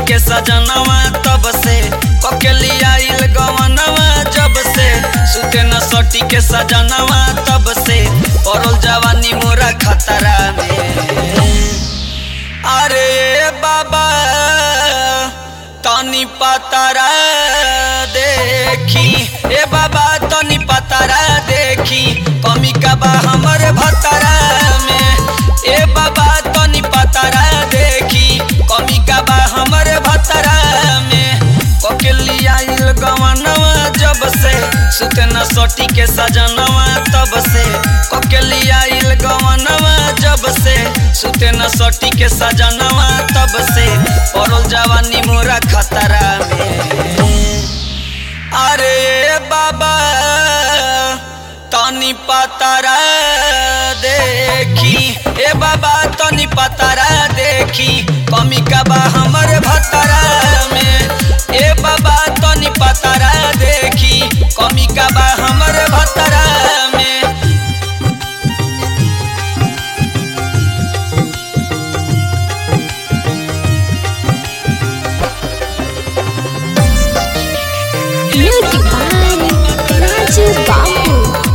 के सजनवा तब से ककेली आइल गवनवा जब से सुते न सटी के सजनवा तब से पड़ल जवानी मोरा खतरा में अरे बाबा तनी पतरा देखी ए बाबा तनी पतरा देखी कमी का बा हमर भतरा में ए बाबा तनी पतरा देखी कमी का बा हमर भतरा में ककेली आइल गवनवा जब से सुते न सोटी के सजनवा तब से ककेली आइल गवनवा जब से सुते न सोटी के सजनवा तब से पड़ल जवानी मोरा खतरा में अरे बाबा तनी पतरा देखी ए बाबा तनी पतरा देखी कमी का बा हमर भतरा में ए बाबा तनी पतरा देखी कमी का बा हमर भतरा में Music by Raju Babu.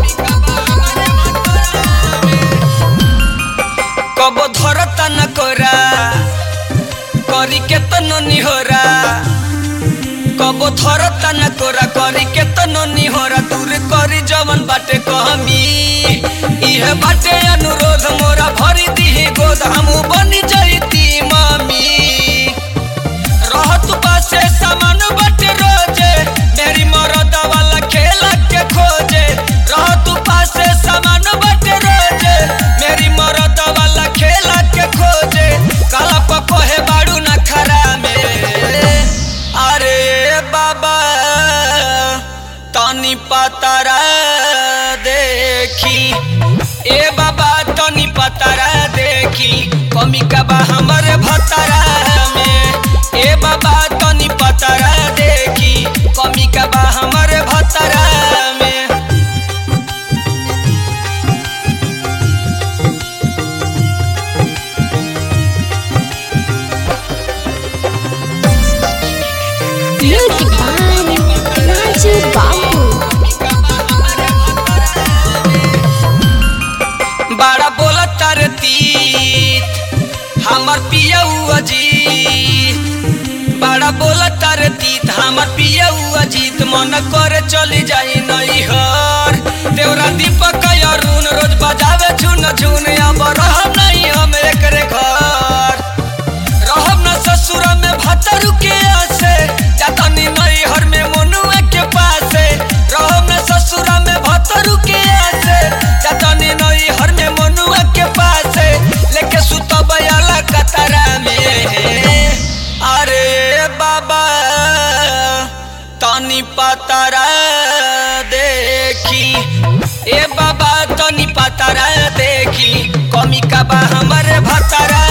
कब धरता न कोरा करी के तनो निहोरा कब धरता न कोरा करी के तनो निहोरा दूर करी जवन बाटे कहमी इहे बाटे अनुरोध मोरा भरी दिही गोद हमू बनी जईती मम्मी रहत पासे सामान बटे रोजे मेरी मरद वाला खेला के खोजे रहत पासे सामान बटे रोजे मेरी मरद वाला खेला के खोजे काला पको है बाड़ू न खरा में अरे बाबा तनी पतरा देखी ए बाबा तनी पतरा देखी कमी का बा हमर भतरा में ए बाबा तनी पतरा देखी कमी का बा हमर भतरा में Music by Raju Babu. बड़ा बोला तार तीत हमर पियऊ अजीत बड़ा बोला तार तीत हमर पियऊ अजीत मन करे चली जाई नई हर देवरा दीपक अरुण रोज बजावे झुन झुन अब रह नहीं हम एकरे घर रहब न ससुर में भतरू के आसे जातनी नई हर में मनुआ के पासे रहब न ससुर में भतरू के आसे जातनी नई हर में मनुआ के पासे लेके सुतब अला कतरा में अरे बाबा तनी पतरा देखी ए बाबा तनी पतरा देखी कमी का बा हमर भतरा